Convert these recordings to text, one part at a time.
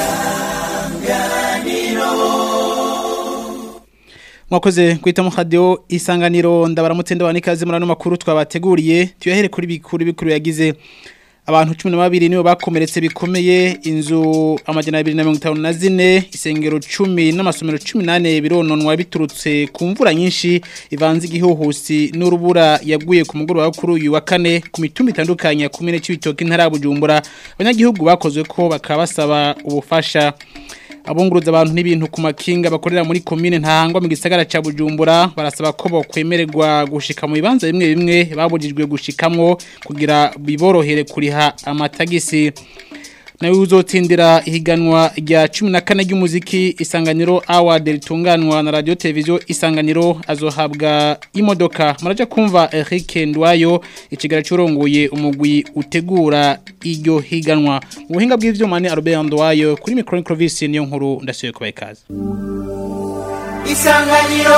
mwakoze kwita mu radio isanganiro ndabaramutse ndabanikaze murano makuru twabateguriye tuyahere kuri bikuru bikuru yagize abantu 12 nibo bakomeretse bikomeye inzu amajana 254 isengero 10 n'amasomero 18 birononwa biturutse ku mvura nyinshi ivanze igihuhusi n'urubura yaguye ku mugoroba kuri uyu wa kane ku mitumba itandukanye kumene c'ibitoki ntara bujumbura abanyagihugu bakozwe ko bakabasaba ubufasha abunguruza abantu n'ibintu ku makinga bakorera muri komine ntahangwa mu gisagara ca Bujumbura barasaba ko bokwemererwa gushika mu bibanza bimwe bimwe babujijwe gushikamwo kugira biborohere kuriha amatagisi nawe uzotsindira ihiganwa rya 14 ry'umuziki isanganiro award ritunganwa na radio televiziyo isanganiro azohabwa imodoka maraje kumva Eric Ndwayo ikigara cyurongoye umugwi utegura iryo higanwa mu buhinga bw'ivyuma ni Albert Ndwayo kuri micro province niyo nkuru ndasuye kubaye kaze Isanganiro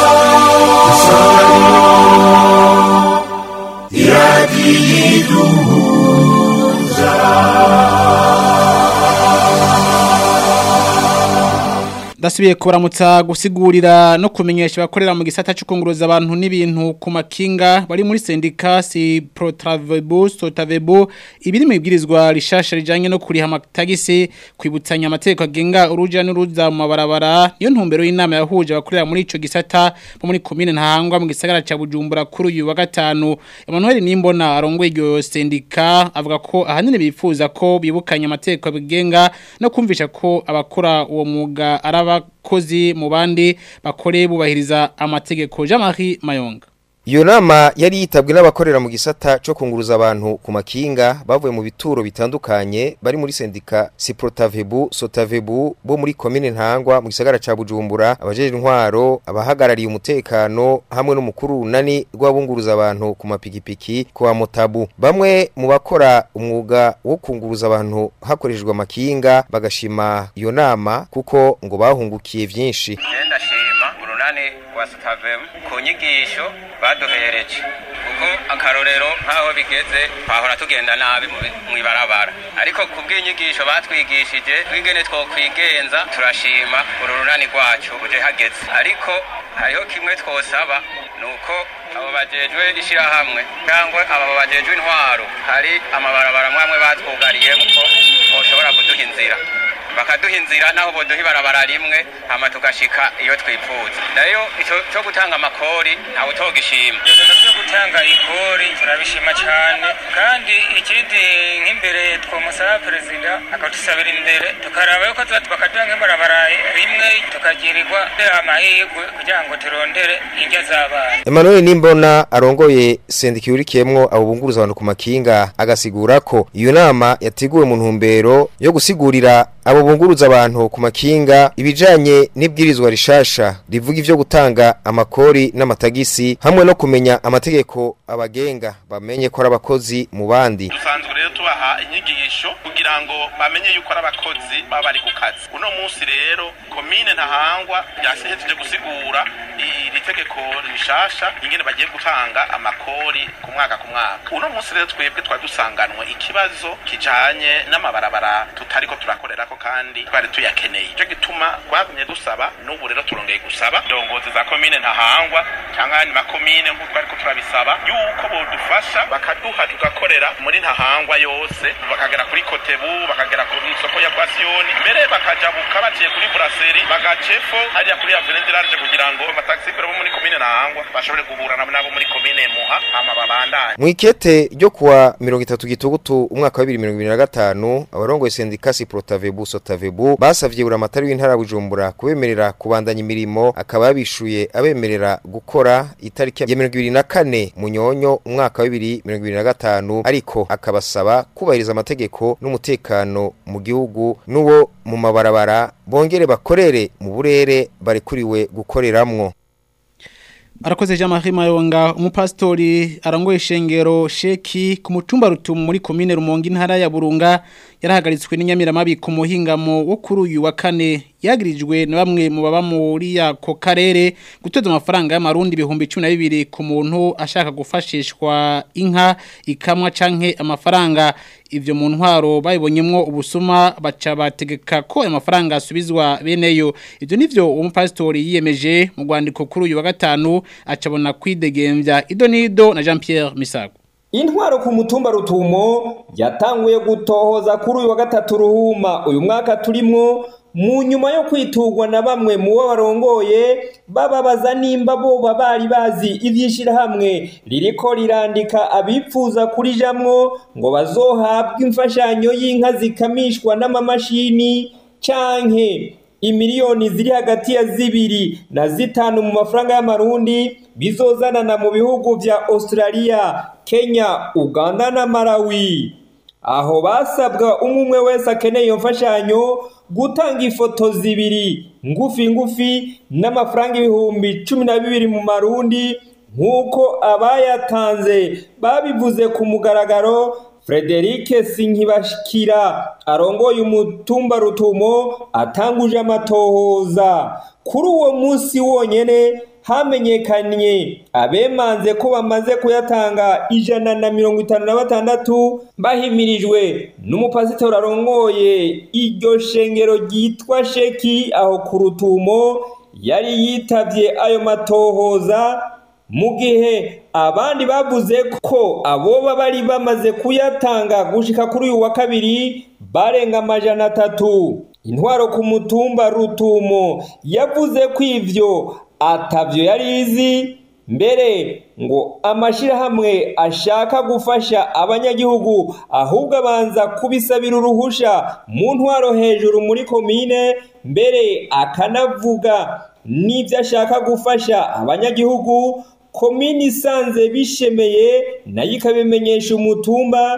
Dasubiye kubaramutsa gusigurira no kumenyesha bakorera mu gisata cy'ukunguruza abantu n'ibintu ku makinga bari muri sendika si Protravebo Sotavebo ibiri mu ibwirizwa rishasha rijanye no kuriha amatagisi kwibutsanya amategeko agenga uruja n'uruza mu mabarabara niyo ntumbero y'inama yahuje abakorera muri ico gisata bo muri commune ntahangwa mu gisagara ca Bujumbura kuri uyu wa gatanu Emmanuel Nimbona arongoye iryo sendika avuga ko ahanini bifuza ko bibukanya amategeko agenga no kumvisha ko abakora uwo mwuga araba abakozi mu bandi bakore bubahiriza amategeko Jean-Marie Mayonga Iyo nama yari yitabwe n'abakorera mu gisata cyo kunguruza abantu ku makinga bavuye mu bituro bitandukanye bari muri sendika Siprotavebu Sotavebu bo muri commune Ntangwa mu gisagara ca Bujumbura abajeje intwaro abahagarariye umutekano hamwe n'umukuru nani rw'abunguruza abantu ku mapikipiki kwa Motabu bamwe mu bakora umwuga wo kunguruza abantu hakoreshejwe amakinga bagashima iyo nama kuko ngo bahungukiye vyinshi ndashima urunani rwa sitavemu ku nyigisho baduhereje kuko akarorero nk'aho bigeze twahora tugenda nabi mu ibarabara ariko ku bw'inyigisho batwigishije twigene twokwigenza turashima uru runani rwacu uje hageze ariko hariho kimwe twosaba ni uko abo bajejwe ishyirahamwe cyangwa abo bajejwe intwaro hari amabarabara mwamwe batwugariyemo ko boshobora kuduha inzira bakaduha inzira naho boduha ibarabara rimwe hama tugashika iyo twifuza nayo ico cyo gutanga amakori ntawe utogishima ibintu byo gutanga ikori turabishima cyane kandi ikindi nk'imbere twomusaba perezida akatusabira imbere tukaraba yuko tuba bakaduha nk'ibarabara rimwe tukagirirwa amahirwe kugira ngo turondere indya z'abana Emmanuel Nimbona arongoye sendika yurikiyemwo abo bunguruza abantu ku makinga agasigura ko iyo nama yateguwe mu ntumbero yo gusigurira abo bunguruza abantu ku makinga ibijanye n'ibwirizwa rishasha rivuga ivyo gutanga amakori n'amatagisi hamwe no kumenya amategeko abagenga bamenye ko ari abakozi mu bandi dusanzwe rero tubaha inyigisho kugira ngo bamenye yuko ari abakozi baba bari ku kazi uno munsi rero komine ntahangwa yasihejeje gusigura iri tegeko rishasha ingene bagiye gutanga amakori ku mwaka ku mwaka uno munsi rero twebwe twadusanganwe ikibazo kijanye n'amabarabara tutariko turakorerako kandi twari tuyakeneye ico gituma twagumye dusaba n'ubu rero turongeye gusaba indongozi za komine ntahangwa cyangwa ayandi makomine nk'uko twariko turabisaba yuko bodufasha bakaduha tugakorera muri ntahangwa yose bakagera kuri kotebu bakagera ku isoko ya kwasiyoni mbere bakajabuka baciye kuri buraseri bagacefo hariya kuri avenue large kugira ngo amataxifero bo muri komine ntahangwa bashobore guhura nabo muri komine muha hama babandanye Mwikete ryo kuwa 30 gitugutu umwaka wa 2025 abarongoye sendika Siprotavebu Sotavebu basavye buramatari w'intara Bujumbura kubemerera kubandanya imirimo akaba yabishuye abemerera gukora itariki ya 24 munyonyo umwaka wa 2025 ariko akabasaba kubahiriza amategeko n'umutekano mu gihugu n'uwo mu mabarabara bongere bakorere mu burere barekuriwe gukoreramwo Arakoze Jean-Marie Mayonga umupastori arangoye ishengero sheki ku mutumba rutumu muri komine Rumonge intara ya Burunga yarahagaritswe n'inyamiramabi ku muhingamo wo kuri uyu wa kane yagirijwe na bamwe mu baba muri ako karere gutoza amafaranga y'amarundi ibihumbi 12 ku muntu ashaka gufashishwa inka ikamwa canke amafaranga ivyo mu ntwaro bayibonyemwo ubusuma baca bategeka ko amafaranga asubizwa beneyo ivyo nivyo umupasitori yiyemeje mu rwandiko kuri uyu wa gatanu acabona kwidegembya idonido na Jean Pierre Misago intwaro ku mutumba rutumo yatanguye gutohoza kuri uyu wa gatatu ruhuma uyu mwaka turimwo mu nyuma yo kwitugwa na bamwe mu bo barongoye bababaza nimba boba bari bazi ivyishirahamwe ririko rirandika abipfuza kurijamwo ngo bazohabwe imfashanyo y'inka zikamishwa n'amamashini canke imiliyoni ziri hagati ya zibiri na zitanu mu mafaranga y'amarundi bizozanana mu bihugu vya Australia, Kenya, Uganda na Malawi. Aho basabwa umwe umwe wese akeneye iyo mfashanyo gutanga ifoto zibiri ngufi ngufi n'amafaranga ibihumbi cumi na bibiri mu marundi nk'uko abayatanze babivuze ku mugaragaro Frederic Sinkibashikira arongoye umutumba rutumo atanguje amatohoza kuri uwo munsi wonyene hamenyekanye abemanze ko bamaze kuyatanga ijana na mirongo itanu na batandatu bahimirijwe n'umupasitori arongoye iryo shengero ryitwa sheki aho ku rutumo yari yitavye ayo matohoza mu gihe abandi bavuze ko aboba bari bamaze kuyatanga gushika kuri uyu wa kabiri barenga amajana atatu intwaro ku mutumba rutumo yavuze ko ivyo atavyo yari izi mbere ngo amashirahamwe ashaka gufasha abanyagihugu ahubwo abanza kubisabira uruhusha mu ntwaro hejuru muri komine mbere akanavuga n'ibyo ashaka gufasha abanyagihugu komini isanze bishemeye nayo ikabimenyesha umutumba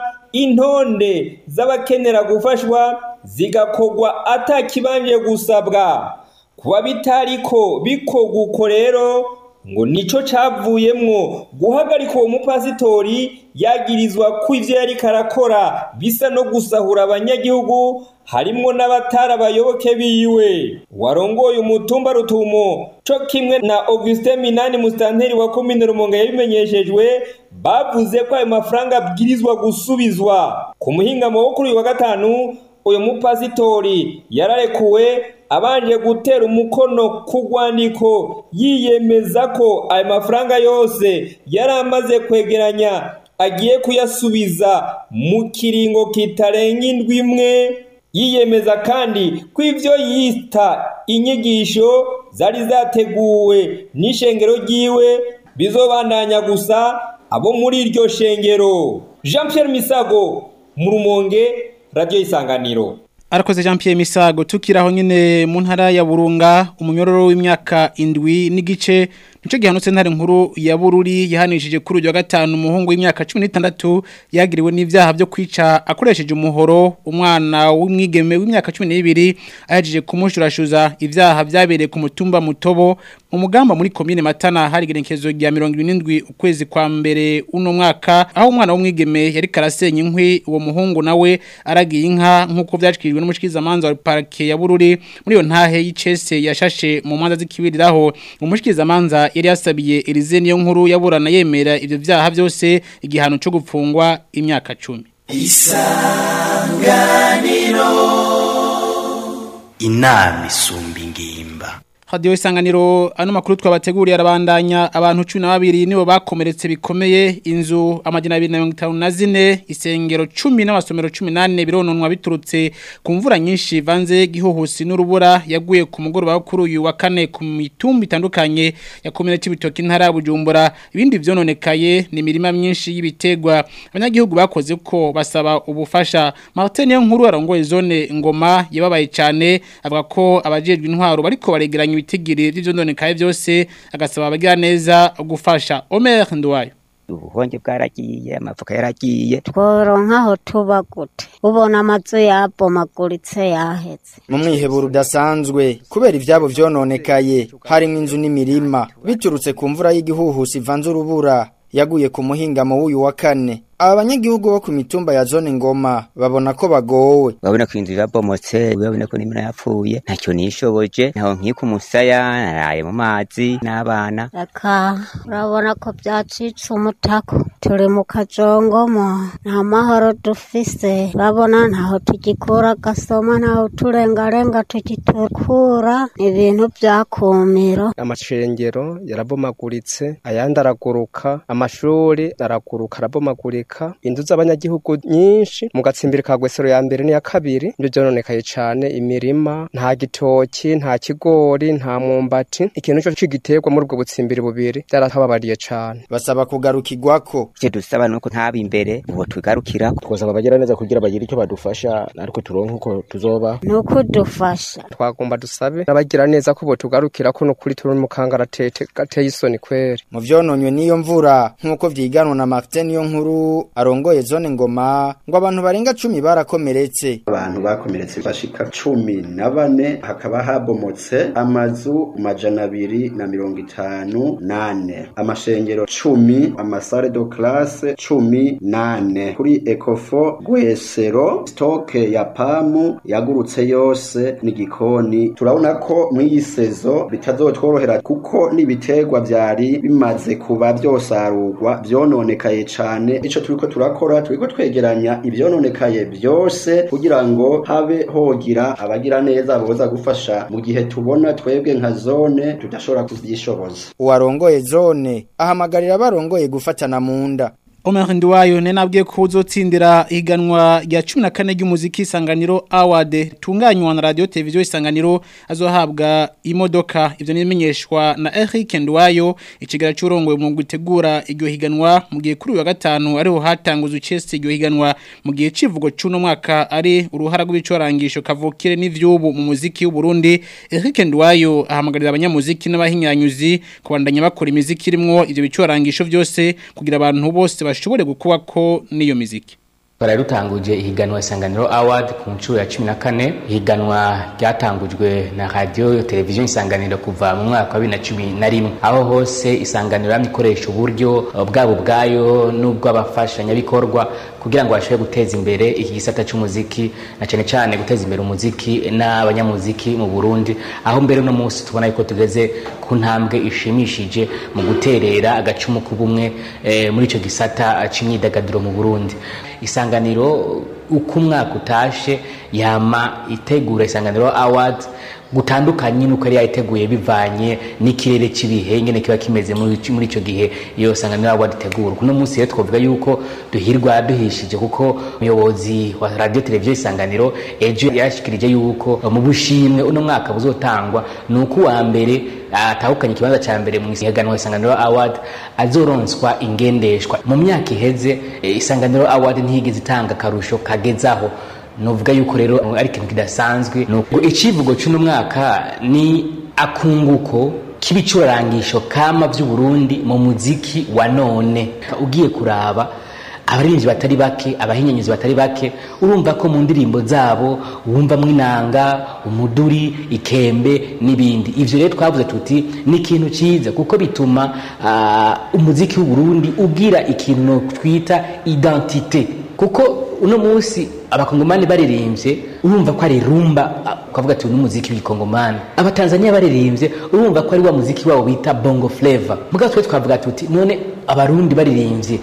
intonde z'abakenera gufashwa zigakogwa atakibanje gusabwa kuba bitariko bikogwa uko rero ngo nico cavuyemwo guhagarika uwo mupasitori yagirizwa ko ivyo yariko arakora bisa no gusahura abanyagihugu harimwo n'abatari abayoboke biwe warongoye umutumba rutumo co kimwe na Augustin Minani mustanteri wa komine Rumonge yabimenyeshejwe bavuze ko ayo mafaranga abwirizwa gusubizwa ku muhingamo wo kuri uyu wa gatanu uyu mupasitori yararekuwe abanje gutera umukono ku rwandiko yiyemeza ko ayo mafaranga yose yari amaze kwegeranya agiye kuyasubiza mu kiringo kitarenga indwi imwe yiyemeza kandi ko ibyo yita inyigisho zari zateguwe n'ishengero ryiwe bizobandanya gusa abo muri iryo shengero jean Pierre misago mu rumonge radiyo isanganiro arakoze Jean Pierre Misago tukiraho nyine mu ntara ya Burunga umunyororo w'imyaka indwi n'igice nico gihanutse ntare nkuru ya Bururi yahanishije kuri uyu wa gatanu umuhungu w'imyaka 16 yagiriwe n'ivyaha byo kwica akoresheje umuhoro umwana w'umwigeme w'imyaka 12 ayajije kumushurashuza ivyaha byabereye ku mutumba mutobo mu mugamba muri commune Matana hari gerekezo rya 27 ukwezi kwa mbere uno mwaka aho umwana w'umwigeme yari karasenya inkwi uwo muhungu nawe aragiye inka nkuko vyashikijwe n'umushikiriza manza wa parke ya Bururi muri yo ntahe y'icese yashashe mu manza zikibiriraho umushikiriza manza yari yasabiye Elize niyo nkuru yaburana yemera ivyo vyaha byose igihano cyo gupfungwa imyaka 10 isanganiro inama isumba ingimba Radio isanganiro ano makuru twabateguriye arabandanya abantu 12 nibo bakomeretse bikomeye inzu amajina 254 isengero 10 n'abasomero 18 birononwa biturutse ku mvura nyinshi vanze gihuhusi n'urubura yaguye ku mugoroba kuri uyu wa kane ku mitumba itandukanye yakomere c'ibitoki ntara bujumbura ibindi vyononekaye ni mirima myinshi y'ibitegwa abanyagihugu bakoze ko basaba ubufasha Martin nkuru arongoye zone ngoma yababaye cyane avuga ko abajejwe intwaro bariko baregeranya ibitigiri by'vyondonekaye byose agasaba abagira neza gufasha Omer Ndwayo ubuhonge bwaragiye amavuka yaragiye tworonka aho tuba gute ubona amazu yabomaguritse yahetse mu mwiheburo udasanzwe kubera ivyabo vyononekaye harimwo inzu n'imirima biturutse ku mvura y'igihuhusi ivanze urubura yaguye ku muhingamo w'uyu wa kane aba banyagihugu bo ku mitumba ya zone ngoma babona ko bagowe urabona ko inzu irabomotse urabona ko n'imina yapfuye ntacyo nishoboje ntaho nkika umusaya naraye mu mazi n'abana reka urabona ko byacitse umutako turi mu kajongomo nta mahoro dufise urabona ntaho tugikura agasoma ntaho turengarenga tugitukura ibintu byakumiro amashengero yarabomaguritse ayandi araguruka amashuri araguruka arabomagurika inzu z'abanyagihugu nyinshi mu gatsimbiri ka gwesero ya mbere n'iya kabiri nibyo byononekaye cane imirima nta gitoki nta kigori nta mwumbati ikintu cyo c'igiterwa muri ubwo butsimbiri bubiri byarahababariye cane basaba kugarukirwako icyo dusaba nuko ntaba imbere uwo tugarukira twasaba abagira neza kugira bagire icyo badufasha ariko turonke uko tuzoba ni ukudufasha twagomba dusabe n'abagira neza ko botugarukira ko nukuri turi mu kangaratete gateye isoni kweri mu vyononywe n'iyo mvura nk'uko vyiganwa na Martin niyo nkuru arongoye zone ngoma ngo abantu barenga cumi barakomeretse abantu bakomeretse bashika cumi na bane hakaba habomotse amazu majana abiri na mirongo itanu nane amashengero cumi amasare do classe cumi nane kuri ekofo gwesero stoke ya pamu yagurutse yose n'igikoni turabona ko mw'iyi sezo bitazotworohera kuko n'ibiterwa vyari bimaze kuba vyosarurwa vyononekaye cane ico turiko turakora turiko twegeranya ivyononekaye vyose kugira ngo habe hogira abagira neza boza gufasha mu gihe tubona twebwe nka zone tudashobora kuvyishoboza uwarongoye zone ahamagarira abarongoye gufatana mu nda Omer Ndiwayo ne nabwiye ko uzotsindira iganwa rya 14 ry'umuziki isanganiro award tunganywa na radio televiziyo isanganiro azohabwa imodoka ivyo nimenyeshwa na Eric Ndiwayo ikigara cyurongoye mu gutegura iryo higanwa mu gihe kuri wa gatanu ariho hatanguza ucese iryo higanwa mu gihe civugo cuno mwaka ari uruhara rw'ibicorangisho kavukire n'ivyubu mu muziki w'u Burundi Eric Ndiwayo ahamagarira abanyamuziki n'abahinyanyuzi kubandanya bakora imiziki irimwo ivyo bicorangisho vyose kugira abantu bose bashobore gukuba ko n'iyo miziki Bara rutanguje ihiganwa Isanganiro Award ku nshuro ya 14 ihiganwa ryatangujwe na radio television Isanganiro kuva mu mwaka wa 2011 aho hose Isanganiro yamikoresha uburyo bwabo bwayo nubwo abafashanya bikorwa kugira ngo bashobore guteza imbere iki gisata cy'umuziki na cyane cyane guteza imbere umuziki n'abanyamuziki mu Burundi aho mbere no munsi tubona yuko tugeze ku ntambwe ishimishije mu guterera agacumu k'ubumwe e, muri ico gisata c'imyidagaduro mu Burundi isanganiro uko umwaka utashe yama itegura isanganiro award gutandukanye nuko yari yayiteguye bivanye n'ikirere cy'ibihe ngene kiba kimeze muri muri ico gihe iyo sanganiro award itegura kuno munsi rero twavuga yuko duhirwa duhishije kuko umuyobozi wa radio televiziyo isanganiro ejo yashikirije yuko mu bushimwe uno mwaka buzotangwa nuko wa mbere atahukanye ikibanza ca mbere mu ihiganwa isanganiro award azoronswa ingendeshwa mu myaka iheze isanganiro award ntiyigeze itanga akarusho kagezaho nuvuga yuko rero ari ikintu kidasanzwe nuko icivugo cy'uno mwaka ni akunguko k'ibicurangisho kama by'uburundi mu muziki wa none ugiye kuraba abaririmbyi batari bake abahinyanyuzi batari bake urumva ko mu ndirimbo zabo wumvamwo inanga umuduri ikembe n'ibindi ivyo rero twavuze tuti ni ikintu ciza kuko bituma uh, umuziki w'uburundi ugira ikintu twita identite kuko uno munsi abakongomani baririmbye urumva ko ari rumba ukavuga ati n'umuziki w'ikongomani abatanzania baririmbye urumva ko ari wa muziki wabo bita bongo flavor mugabo twe twavuga tuti none abarundi baririmbye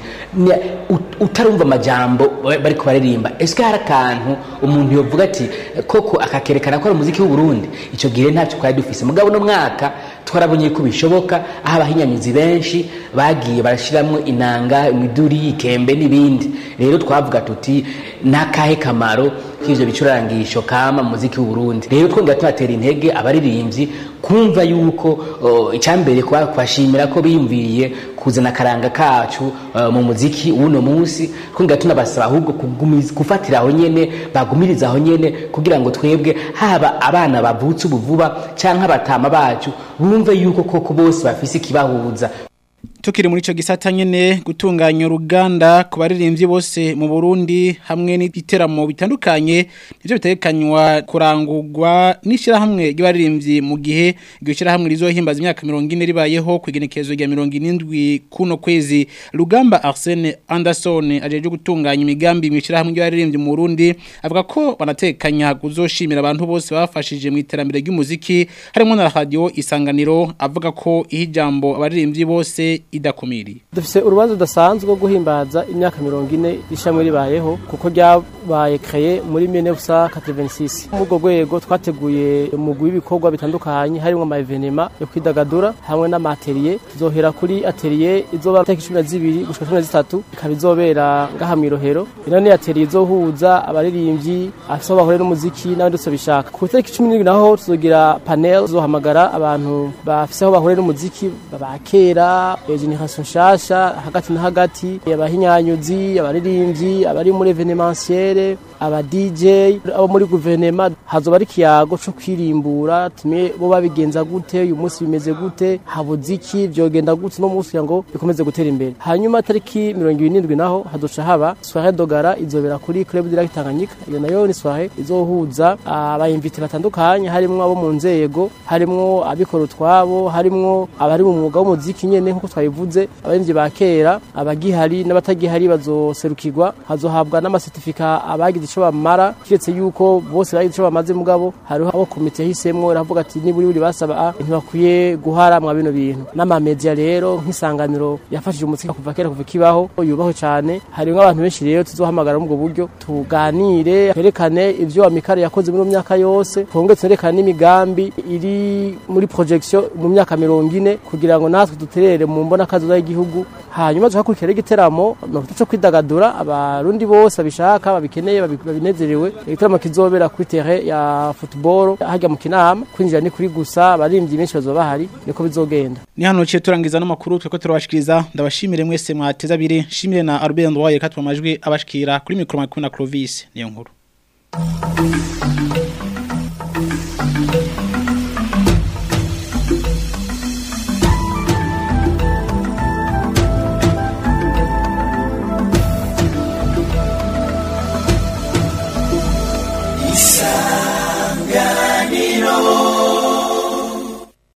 utarumva amajambo bariko baririmba ese hari akantu umuntu yovuga ati koko akakerekana ko ari umuziki w'uburundi icyo gihe ntacyo twari dufise mugabo no mwaka twarabonye ko bishoboka aho abahinyanyuzi benshi bagiye barashiramwo inanga imiduri ikembe n'ibindi rero twavuga tuti n'akahe kamaro k'ivyo bicurangisho kama mu muziki w'uburundi rero twongera tubatera intege abaririmbyi kumva yuko uh, icambere kubashimira ko biyumviriye kuzana akaranga kacu uh, mu muziki w'uno munsi twongera tunabasaba ahubwo gufatira aho nyene bagumiriza aho nyene kugira ngo twebwe haba abana bavutse ubu vuba canke abatama bacu bumve yuko koko bose bafise ikibahuza Tukiri muri ico gisata nyene gutunganya uruganda ku baririmbyi bose mu Burundi hamwe n'iteramo bitandukanye nivyo bitekanywa kurangurwa n'ishira hamwe ry'abaririmbyi mu gihe iryo shira hamwe rizohimbaza imyaka 40 ribayeho kwigenekezo rya 70 kuno kwezi Rugamba Arsene Anderson ajeje gutunganya imigambi mu shira hamwe ry'abaririmbyi mu Burundi avuga ko banatekanya kuzoshimira abantu bose bafashije mu iterambere ry'umuziki harimo na radio isanganiro avuga ko ihijambo abaririmbyi bose idakumiriye dufise urubanza rudasanzwe rwo guhimbaza imyaka mirongo ine ishamwe ribayeho kuko ryabaye kreye muri 1986 muri urwo rwego twateguye umugwi w'ibikorwa bitandukanye harimo ama evenema yo kwidagadura hamwe n'amateriye tuzohera kuri atelier izoba tariki cumi na zibiri gushika cumi na zitatu ikaba izobera ngaha mw'irohero ino ni atelier izohuza abaririmbyi afise aho bahurira n'umuziki n'abandi bose bishaka ku itariki cumi n'indwi naho tuzogira panel tuzohamagara abantu bafise aho bahurira n'umuziki bakera generation nshasha hagati na hagati abahinyanyuzi abaririmbyi abari muri evenementiel aba DJ abo muri guverinema hazoba ari kiyago cyo kwirimbura tumye bo babigenza gute uyu munsi bimeze gute habuze iki byogenda gute no munsi ngo bikomeze gutera imbere hanyuma tariki 27 naho hazoca haba soirée dogara izobera kuri club de Tanganyika iyo nayo ni soirée izohuza abayimvite batandukanye harimo abo mu nzego harimo abikora utwabo harimo abari mu mwuga w'umuziki nyene nkuko twabivuze abarimvye ba kera abagihari n'abatagihari bazoserukirwa hazohabwa n'amasertifika abagize ico bamara kiretse yuko bose bagize ico bamaze mugabo hariho abo komite yahisemwo iravuga ati niburi buri basaba ntibakwiye guhara mwa bino bintu n'amamedia rero nk'isanganiro yafashije umuziki kuva kera kuva kibaho yubaho cyane harimo abantu benshi rero tuzohamagara mu buryo tuganire twerekane ivyo amikare yakoze muri myaka yose twongere twerekane n'imigambi iri muri projection mu myaka mirongo ine kugira ngo natwe duterere mu mbona kazo z'igihugu hanyuma tuhakurikira igiteramo no cyo kwidagadura abarundi bose babishaka babikeneye babinezerewe igiteramo kizobera kuri terrain ya football hajya mu kinama kwinjira ni kuri gusa abarimvyi benshi bazoba bahari niko bizogenda ni hano ciye turangiza n'amakuru tweko turabashikiriza ndabashimire mwese mwateza abiri shimire na Albert Ndwaye katwa amajwi abashikira kuri micro makuru na Clovis niyo nkuru